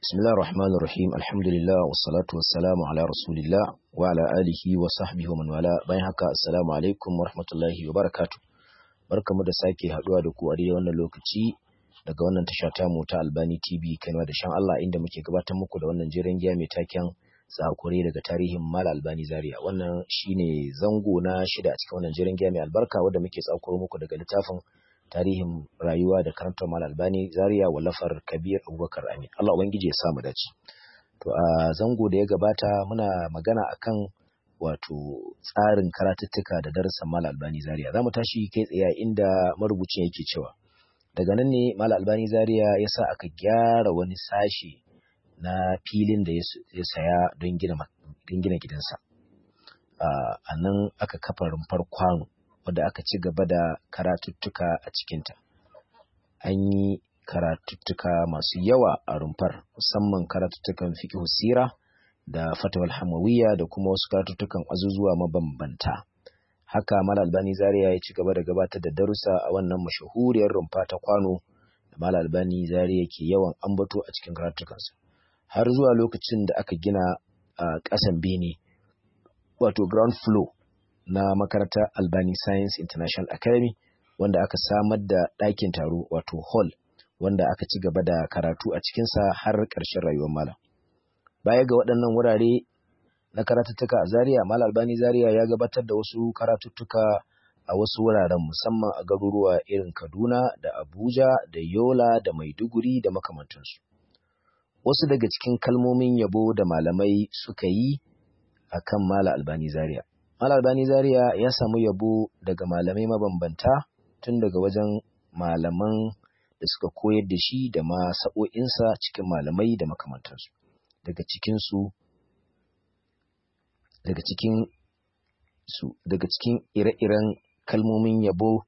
بسم الله الرحمن الرحيم الحمد لله والصلاة والسلام على رسول الله وعلى آله وصحبه ومن والاه bayan haka assalamu alaikum warahmatullahi wabarakatuh barkamu da sake haduwa da ku a daidai wannan lokaci daga wannan tasha ta mu ta Albani TV Kano da shan Allah inda muke gabatar muku da wannan jiran giya mai taken tsakure daga tarihin Mal Albani Zaria wannan shine zango na shida a cikin wannan jiran giya mai albarka wanda muke tsakuro muku daga littafin tarihin rayuwa da karantar mal albani zaria wallafar kabir abubakar amin allah ubangiji ya samu dace to a zango da ya gabata muna magana akan wato tsarin karatuttuka da darasin mal albani zaria za mu tashi kai tsaye inda marubucin yake cewa daga nan ne mal albani zaria ya sa aka gyara wani sashi na filin da ya saya don gina gidansa a nan aka kafa rumfar kwano wadda aka ci gaba da karatuttuka a cikinta. An yi karatuttuka masu yawa a rumfar, musamman karatuttukan fiqh sira da fatawal hamawiyya da kuma wasu karatuttukan azuzuwa mabambanta. Haka Mal Albani Zaria ya ci gaba da gabatar da darussa a wannan mashahuriyar rumfa ta kwano da Mal Albani Zaria ke yawan ambato a cikin karatukansa. Har zuwa lokacin da aka gina a ƙasan bene, wato ground floor na makarantar Albani Science International Academy wanda aka samar da ɗakin taro wato hall wanda aka ci gaba da karatu a cikinsa har ƙarshen rayuwar malam. Baya ga waɗannan wurare na karatuttuka a Zaria, Malam Albani Zaria ya gabatar da wasu karatuttuka a wasu wuraren musamman a garuruwa irin Kaduna da Abuja da Yola da Maiduguri da makamantansu. Wasu daga cikin kalmomin yabo da malamai suka yi a kan Malam Albani Zaria. Mal Albani Zaria ya samu yabo daga malamai mabambanta tun daga wajen malaman da suka koyar da shi da ma sa'o'insa cikin malamai da makamantansu. Daga cikinsu daga cikin su daga cikin ire-iren kalmomin yabo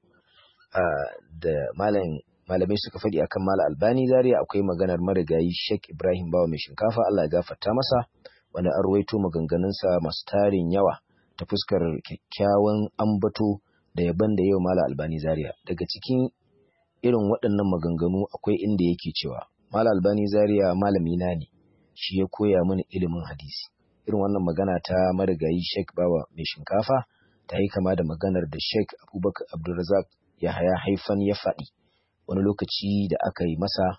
da malam malamai suka faɗi akan Mal Albani Zaria akwai maganar marigayi Sheikh Ibrahim Bawa mai shinkafa Allah ya gafarta masa wanda an rawaito maganganunsa masu tarin yawa ta fuskar kyakkyawan ambato da yaban da yau Mala Albani Zaria. Daga cikin irin waɗannan maganganu akwai inda yake cewa Mala Albani Zaria malami na ne, shi ya koya mini ilimin hadisi. Irin wannan magana ta marigayi Sheikh Bawa mai shinkafa ta yi kama da maganar da Sheikh Abubakar Abdulrazak ya haya haifan ya faɗi wani lokaci da aka yi masa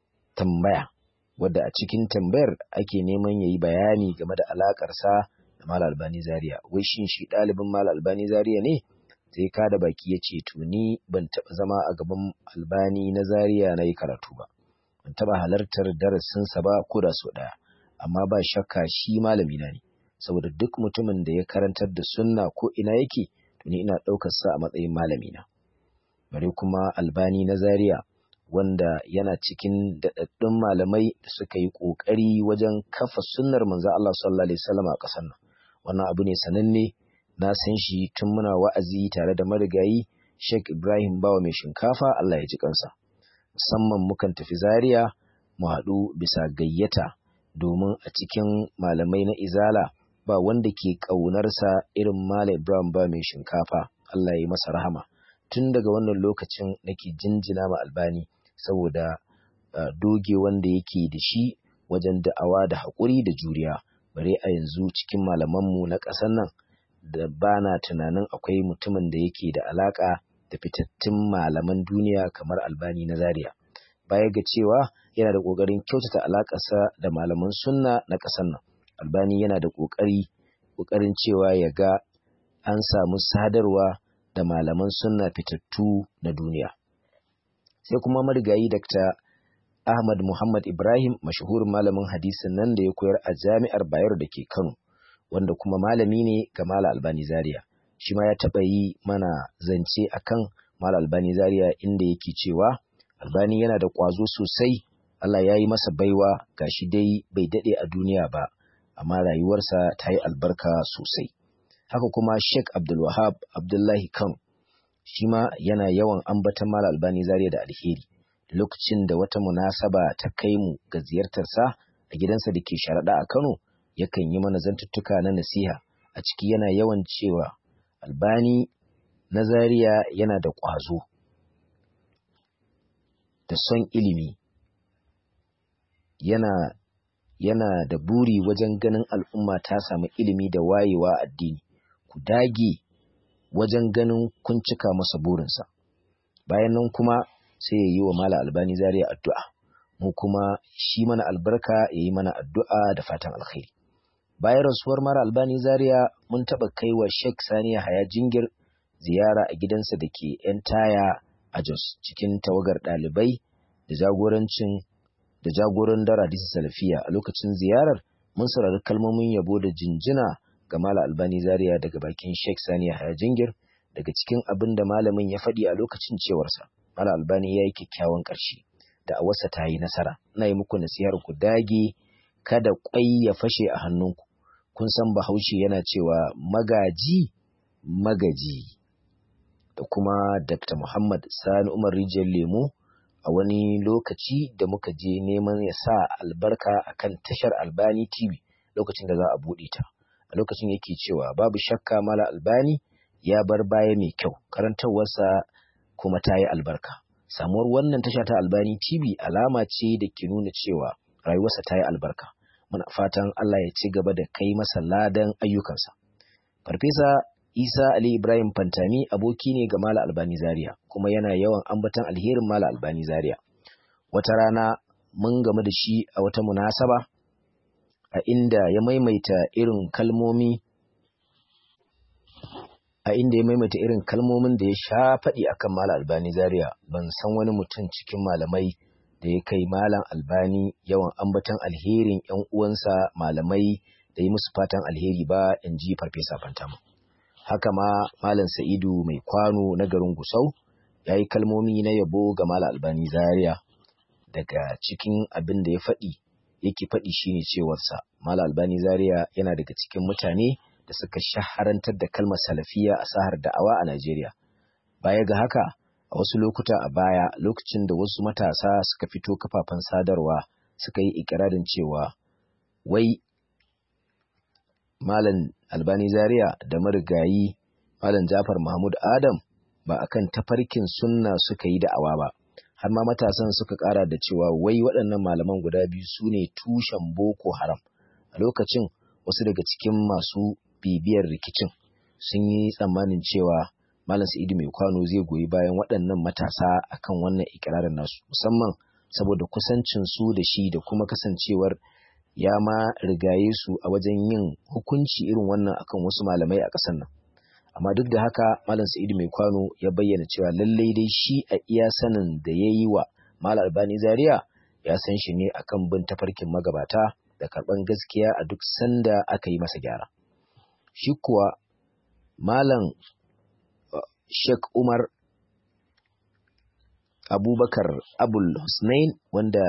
tambaya wadda a cikin tambayar ake neman ya yi bayani game da alaƙarsa da Mal Albani Zaria wai shin shi ɗalibin Mal Albani Zaria ne sai ka da baki ya ce to ni ban taɓa zama a gaban Albani na Zaria na yi karatu ba ban taɓa halartar darasinsa ba ko da sau ɗaya amma ba shakka shi malami na ne saboda duk mutumin da ya karantar da sunna ko ina yake to ni ina ɗaukar sa a matsayin malami na bare kuma Albani na Zaria wanda yana cikin daɗaɗɗun malamai da suka yi ƙoƙari wajen kafa sunnar manzo Allah sallallahu alaihi wasallam a ƙasar nan wannan abu ne sananne na san shi tun muna wa'azi tare da marigayi Sheikh Ibrahim Bawa mai shinkafa Allah ya ji kansa musamman mukan tafi Zaria mu haɗu bisa gayyata domin a cikin malamai na Izala ba wanda ke ƙaunarsa irin Malam Ibrahim Bawa mai shinkafa Allah ya yi masa rahama tun daga wannan lokacin nake jinjina ma Albani saboda doge wanda yake da shi wajen da'awa da haƙuri da juriya bare a yanzu cikin malamanmu na ƙasar nan da ba na tunanin akwai mutumin da yake da alaƙa da fitattun malaman duniya kamar albani na zaria baya ga cewa yana da ƙoƙarin kyautata alaƙarsa da malaman sunna na ƙasar nan albani yana da ƙoƙari ƙoƙarin cewa ya ga an samu sadarwa da malaman sunna fitattu na duniya sai kuma marigayi Dr. Ahmad Muhammad Ibrahim mashahurin malamin hadisin nan da ya koyar a jami'ar Bayero da ke Kano wanda kuma malami ne ga Mala Albani Zaria shi ma ya taɓa yi mana zance akan Mala Albani Zaria inda yake cewa Albani yana da ƙwazo sosai Allah ya yi masa baiwa gashi dai bai daɗe a duniya ba amma rayuwarsa ta yi albarka sosai haka kuma Sheikh Abdul Wahab Abdullahi Kano shi ma yana yawan ambatan Mala Albani Zaria da alheri lokacin da wata munasaba ta kai mu ga ziyartarsa a gidansa da ke sharaɗa a Kano yakan yi mana zantuttuka na nasiha a ciki yana yawan cewa Albani na Zaria yana da ƙwazo da son ilimi yana yana da buri wajen ganin al'umma ta samu ilimi da wayewa addini ku dage wajen ganin kun cika masa burinsa bayan nan kuma sai ya yi wa mala albani zaria addu'a mu kuma shi mana albarka ya yi mana addu'a da fatan alkhairi bayan rasuwar mara albani zaria mun taɓa kai wa sheikh saniya haya jingir ziyara a gidansa da ke ‘yan taya a jos cikin tawagar ɗalibai da jagorancin da jagoran dara disa salafiya a lokacin ziyarar mun saurari kalmomin yabo da jinjina ga mala albani zaria daga bakin sheikh saniya haya jingir daga cikin abin da malamin ya faɗi a lokacin cewarsa mala albani ya yi kyakkyawan ƙarshe da a wasa ta yi nasara ina yi muku nasihar ku dage kada ƙwai ya fashe a hannunku kun san bahaushe yana cewa magaji magaji da kuma dr muhammad sani umar rijiyar lemo a wani lokaci da muka je neman ya sa albarka akan tashar albani tv lokacin da za a buɗe ta a lokacin yake cewa babu shakka mala albani ya bar baya mai kyau karantarwarsa kuma ta yi albarka samuwar wannan tasha ta albani tv alama ce da ke nuna cewa rayuwarsa ta yi albarka muna fatan allah ya ci gaba da kai masa ladan ayyukansa farfesa isa ali ibrahim fantami aboki ne ga mala albani zaria kuma yana yawan ambatan alherin mala albani zaria wata rana mun gamu da shi a wata munasaba a inda ya maimaita irin kalmomi a inda ya maimaita irin kalmomin da ya sha faɗi akan Malam Albani Zaria ban san wani mutum cikin malamai da ya kai Malam Albani yawan ambaton alherin ƴan uwansa malamai da yi musu fatan alheri ba in ji Farfesa Fantama. Haka ma Malam Sa'idu mai kwano na garin Gusau ya yi kalmomi na yabo ga Malam Albani Zaria daga cikin abin da ya faɗi yake faɗi shine cewarsa Malam Albani Zaria yana daga cikin mutane da suka shaharantar da kalmar salafiya a sahar da'awa a Najeriya. Baya ga haka, a wasu lokuta a baya lokacin da wasu matasa suka fito kafafen sadarwa suka yi ikirarin cewa wai Malam Albani Zaria da marigayi Malam Jafar Mahmud Adam ba akan tafarkin sunna suka yi da'awa ba. Har ma matasan suka ƙara da cewa wai waɗannan malaman guda biyu su ne tushen Boko Haram. A lokacin wasu daga cikin masu bibiyar rikicin sun yi tsammanin cewa Malam Sa'idu mai kwano zai goyi bayan waɗannan matasa akan wannan ikirarin nasu musamman saboda kusancin su da shi da kuma kasancewar ya ma rigaye su a wajen yin hukunci irin wannan akan wasu malamai a ƙasar nan amma duk da haka Malam Sa'idu mai kwano ya bayyana cewa lallai dai shi a iya sanin da ya yi wa Malam Albani Zaria ya san shi ne akan bin tafarkin magabata da karɓan gaskiya a duk sanda aka yi masa gyara. shi kuwa Malam Sheikh Umar Abubakar Abul Husnain wanda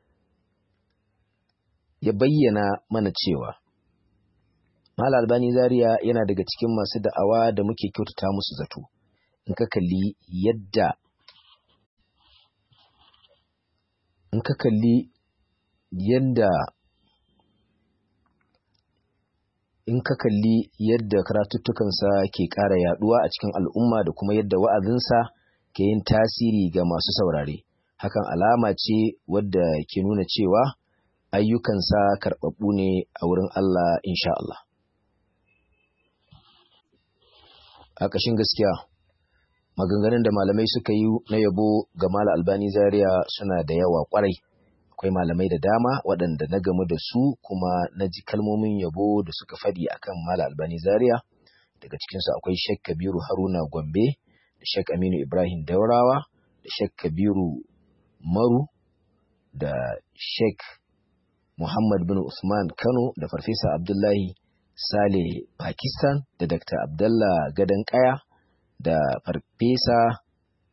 ya bayyana mana cewa Malam Albani Zaria yana daga cikin masu da'awa da muke kyautata musu zato in ka kalli yadda in ka kalli yadda in ka kalli yadda karatuttukansa ke ƙara yaduwa a cikin al'umma da kuma yadda wa'azinsa ke yin tasiri ga masu saurare hakan alama ce wadda ke nuna cewa ayyukansa karɓaɓɓu ne a wurin Allah insha Allah a ƙashin gaskiya maganganun da malamai suka yi na yabo ga Mala Albani Zaria suna da yawa ƙwarai akwai malamai da dama waɗanda na gamu da su kuma na ji kalmomin yabo da suka faɗi akan Mala Albani Zaria daga cikinsu akwai Sheikh Kabiru Haruna Gombe da Sheikh Aminu Ibrahim Daurawa da Sheikh Kabiru Maru da Sheikh Muhammad bin Usman Kano da Farfesa Abdullahi Sale Pakistan da Dr. Abdullah Gadan Kaya da Farfesa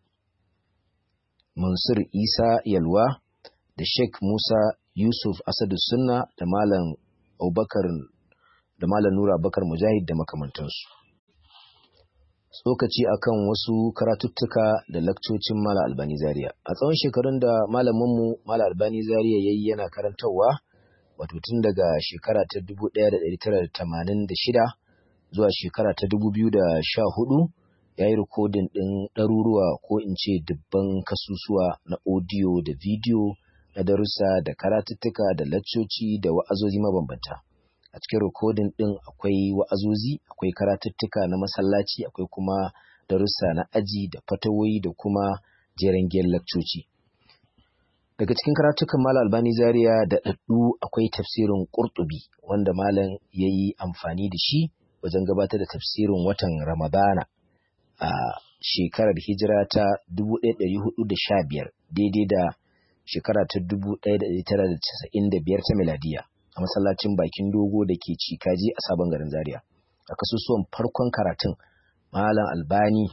Mansur Isa Yalwa da Sheikh Musa Yusuf Asadu Sunna da Malam Abubakar da Malam Nura Abubakar Mujahid da makamantansu. Tsokaci akan wasu karatuttuka da lakcocin Malam Albani Zaria. A tsawon shekarun da malaminmu Malam Albani Zaria yayi yana karantarwa wato tun daga shekara ta 1986 zuwa shekara ta 2014 ya yi rikodin ɗin ɗaruruwa ko in ce dubban kasusuwa na audio da video na darussa da karatuttuka da laccoci da wa'azozi mabambanta a cikin rikodin ɗin akwai wa'azozi akwai karatuttuka na masallaci akwai kuma darussa na aji da fatawoyi da kuma jeren laccoci daga cikin karatukan malam albani zaria da ɗaɗɗu akwai tafsirin ƙurtubi wanda malam ya yi amfani da shi wajen gabatar da tafsirin watan ramadana a shekarar hijira ta 1415 daidai da shekara ta 1995 ta miladiya a masallacin bakin dogo da ke cikaji a sabon garin zaria a kasusuwan farkon karatun malam albani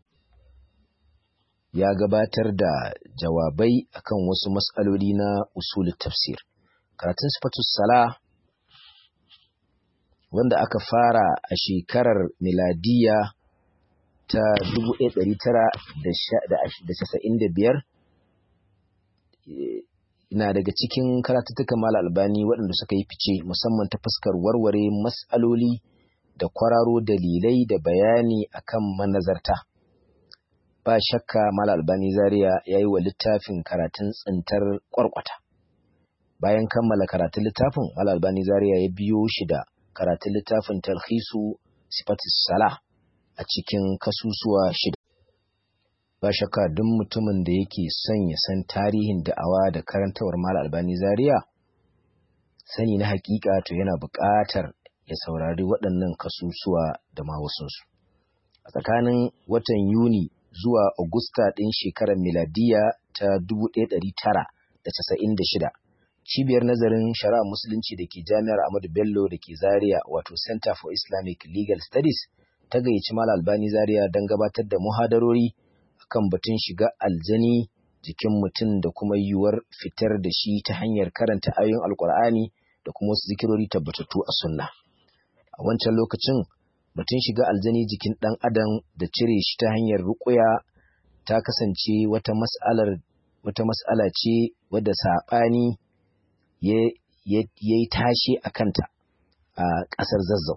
ya gabatar da jawabai akan wasu matsaloli na usulul tafsir karatun sifatus sala wanda aka fara a shekarar miladiya ta 1995 na daga cikin karatuttukan mala albani waɗanda suka yi fice musamman ta fuskar warware matsaloli da kwararo dalilai da bayani akan manazarta ba shakka mala albani zaria ya yi wa littafin karatun tsintar kwarkwata bayan kammala karatun littafin mala albani zaria ya biyo shi da karatun littafin talhisu sifatis sala a cikin kasusuwa shida ba shakka duk mutumin da yake son ya san tarihin da'awa da karantawar mala albani zaria sani na hakika to yana buƙatar ya saurari waɗannan kasusuwa da ma wasunsu a tsakanin watan yuni zuwa Agusta ɗin shekarar miladiya ta 1996 cibiyar nazarin shari'a musulunci da ke jami'ar Ahmadu Bello da ke Zaria wato Center for Islamic Legal Studies ta gayyaci Malam Albani Zaria don gabatar da muhadarori akan batun shiga aljani jikin mutum da kuma yiwuwar fitar da shi ta hanyar karanta ayoyin Alkur'ani da kuma wasu zikirori tabbatattu a sunna. A wancan lokacin batun shiga aljani jikin ɗan adam da cire shi ta hanyar ruƙuya ta kasance wata mas'alar wata mas'ala ce wadda saɓani ya yi tashe a kanta a ƙasar zazzau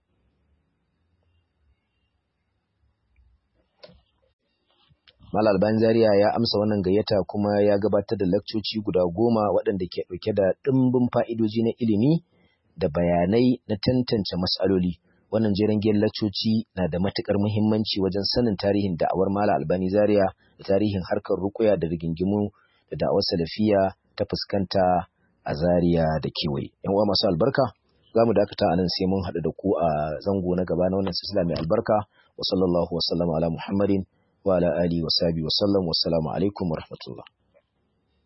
Mal Albani Zaria ya amsa wannan gayyata kuma ya gabatar da lakcoci guda goma waɗanda ke ɗauke da ɗimbin fa'idoji na ilimi da bayanai na tantance matsaloli. Wannan jerin giyan lakcoci na da matuƙar muhimmanci wajen sanin tarihin da'awar Mala Albani Zaria da tarihin harkar rukuya da rigingimu da da'awar salafiya ta fuskanta a Zaria da kewaye. ‘Yan uwa masu albarka, za mu dakata a nan sai mun haɗu da ku a zango na gaba na wannan silsila mai albarka. Wa sallallahu wa sallama ala Muhammadin wa ala alihi wa sahbihi wa sallam. Wassalamu alaikum wa rahmatullah.